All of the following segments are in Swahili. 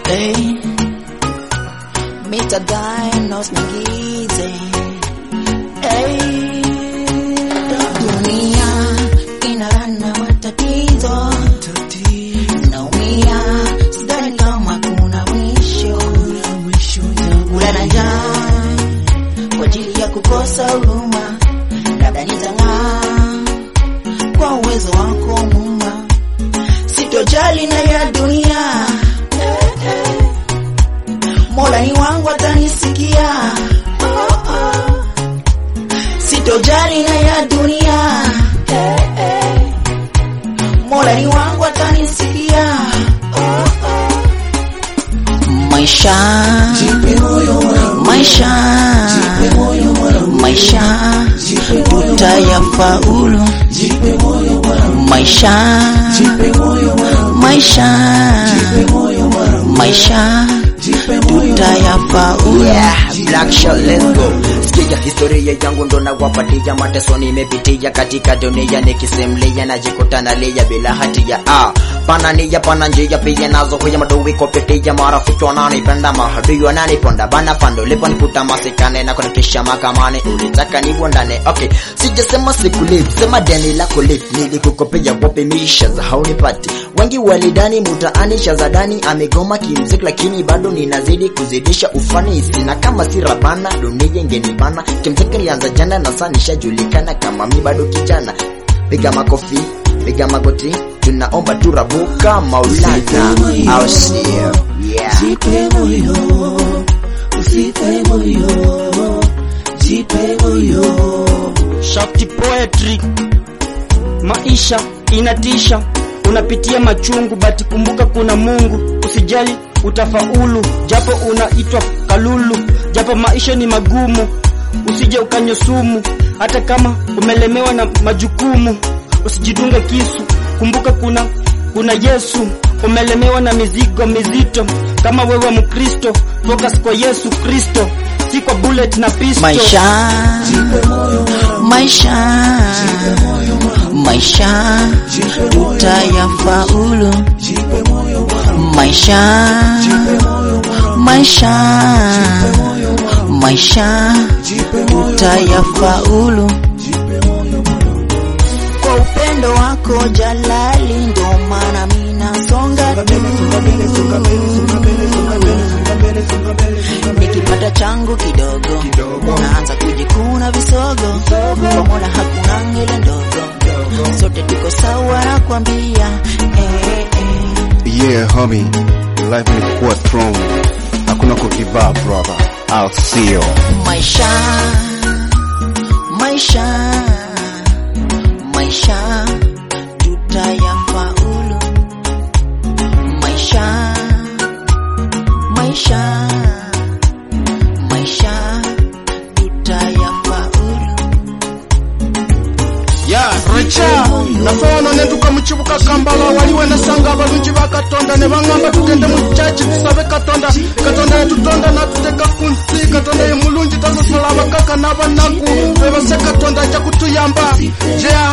Hey, Mr. Dinos Ngize. Hey, dunia inalana matatizo, naumia, sidhani kama kuna mwisho, kulala njaa kwa ajili ya kukosa huruma, labda nitang'aa kwa uwezo wako Muumba, sitojali na ya dunia Mola ni wangu atanisikia, oh, oh. sitojali na ya dunia Mola ni wangu atanisikia, oh, oh. maisha maisha maisha tutayafaulu maisha maisha maisha tutayafaulu Yeah, Black Shot, let's go. Sikia historia yangu ndo nawapatia mateso nimepitia katika dunia nikisimlia najikuta nalia bila hatia ah, pana nia pana njia pia nazo kuya madui kupitia marafiki wananipenda mahadui wananiponda bana pando liponikuta masikane na kunikisha mahakamani ulitaka nibondane okay sijasema sikulive sema deni lako live nilikukopea wapi misha za haunipati wengi walidani mutaani shazadani amegoma kimziki lakini bado ninazidi kuzidisha ufanisi na kama si rabana dunia ingenibana kimziki nilianza jana na saa nishajulikana kama mi bado kijana piga makofi piga magoti tunaomba turabuka maulana au sio yeah. Jipe moyo, usife moyo, jipe moyo. Shafti Poetry. Maisha inatisha, unapitia machungu, bati kumbuka kuna Mungu. Usijali utafaulu, japo unaitwa kalulu, japo maisha ni magumu. Usije ukanywe sumu, hata kama umelemewa na majukumu. Usijidunge kisu, kumbuka kuna kuna Yesu. Umelemewa na mizigo mizito, kama wewe Mkristo, focus kwa Yesu Kristo, si kwa bullet na pistol. Maisha, maisha, maisha, tutayafaulu. Maisha, maisha, maisha, tutayafaulu. Kwa upendo wako Jalali, ndo maana mimi nasonga nikipata changu kidogo, naanza kujikuna visogo. Kwa Mola hakuna ngele ndogo, sote tuko sawa, nakwambia eh, eh. Yeah, homie, life ni kuwa strong, hakuna ku give up brother. I'll see you. maisha maisha maisha tutayafaulu maisha maisha maisha tutayafaulu ya richa nafaona nenduka mukibuga kambala waliwe nasanga abalungi ba katonda ne baŋŋamba tugende mu caci tusabe katonda katonda yatutonda natuteka ku nsi katonda ye mulungi tasosola abakaka n'abanaku bebase katonda ajja kutuyamba yeah.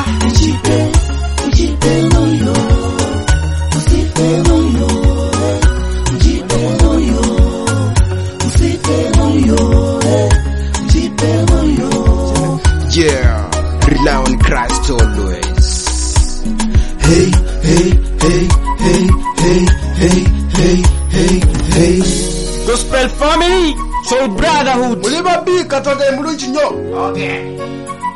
Yeah, rely on Christ always. Hey, hey, hey, hey, hey, hey, hey, hey, hey. Gospel family, soul brotherhood. muli babi katonda ye mulungi nnyo